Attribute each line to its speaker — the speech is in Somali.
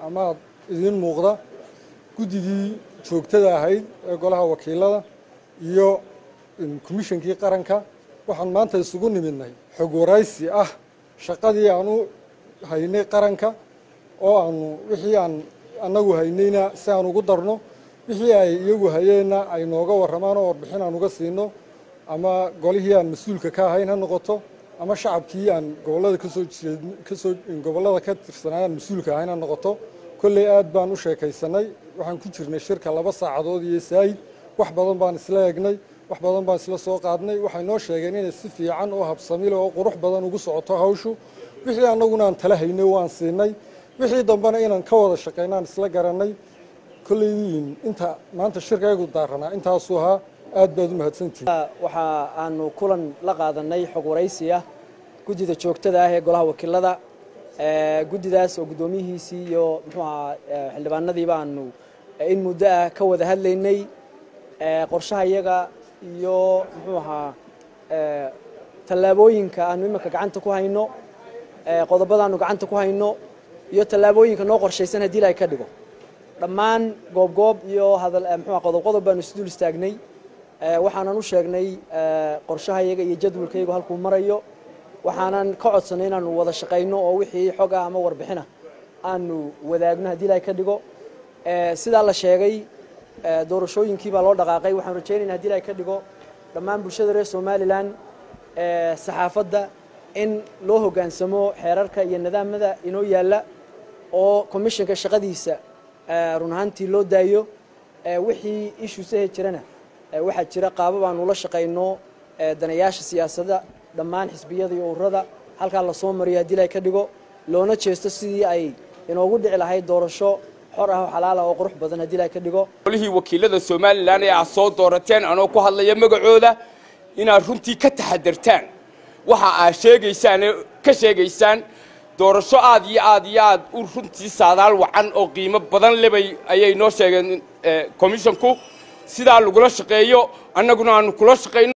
Speaker 1: amaad idiin muuqda guddidii joogtada ahayd ee golaha wakiilada iyo komishankii qaranka waxaan maanta isugu nimidnay xog waraysi ah shaqadii aan u haynay qaranka oo aanu wixii aan annagu haynayna si aan ugu darno wixii ay iyagu hayeenna ay nooga warramaan oo warbixin aan uga siino ama golihii aan mas-uulka ka ahayn ha noqoto ama shacabkii aan gobollada kasoo jeed kasoo gobollada ka tirsanaa aan mas-uulka ahayn ha noqoto kolley aad baan u sheekaysanay waxaan ku jirnay shirka laba saacadood iyo saayid wax badan baan isla egnay wax badan baan isla soo qaadnay waxay noo sheegeen inay si fiican oo habsamile oo qurux badan ugu socoto hawshu wixii annaguna aan tala haynay waan siinay wixii dambena inaan ka wada shaqayno aan isla garanay kolleydiin inta maanta shirkaygu daaranaa intaasuu ahaa aad baad u mahadsantihin
Speaker 2: waxa aanu kulan la qaadanay xog waraysi ah guddida joogtada ah ee golaha wakiilada guddidaas oo guddoomiyihiisii iyo muxuu ahaa xildhibaanadiiba aanu in muddo ah ka wada hadlaynay qorshaha iyaga iyo muxuu ahaa tallaabooyinka aanu iminka gacanta ku hayno qodobada aanu gacanta ku hayno iyo tallaabooyinka noo qorshaysan haddii la ay ka dhigo dhammaan goobgoob iyo hadal muxuu qodob qodob baanu isdul istaagnay waxaanan u sheegnay qorshaha iyaga iyo jadwalka iyagu halkuu marayo waxaanan ka codsanay inaanu wada shaqayno oo wixii xog ah ama warbixina aanu wadaagno haddii la ay ka dhigo sidaa la sheegay doorashooyinkii baa loo dhaqaaqay waxaan rajaynayna hadii la ay ka dhigo dhammaan bulshada reer somalilan saxaafadda in loo hoggaansamo xeerarka iyo nidaamada inoo yaalla oo commissionka shaqadiisa run ahaantii loo daayo wixii issuesahe jirana waxaa jira qaabab aanu la shaqayno danayaasha siyaasadda dhammaan xisbiyada iyo ururada halkaa lasoo mariyo haddii la ka dhigo loona jeesto sidii ay inoogu dhici lahayd doorasho xor ah oo xalaala oo qurux badan haddii la ka dhigo
Speaker 3: golihii wakiilada somalilan ee aad soo doorateen anoo ku hadlaya magacooda inaad runtii ka taxadartaan waxa aad sheegaysaan ee ka sheegaysaan doorasho aad iyo aad iyo aad u runtii saadaal wacan oo qiimo badan lebay ayay noo sheegeen commissionku sidaa lagula shaqeeyo annaguna aanu kula shaqayno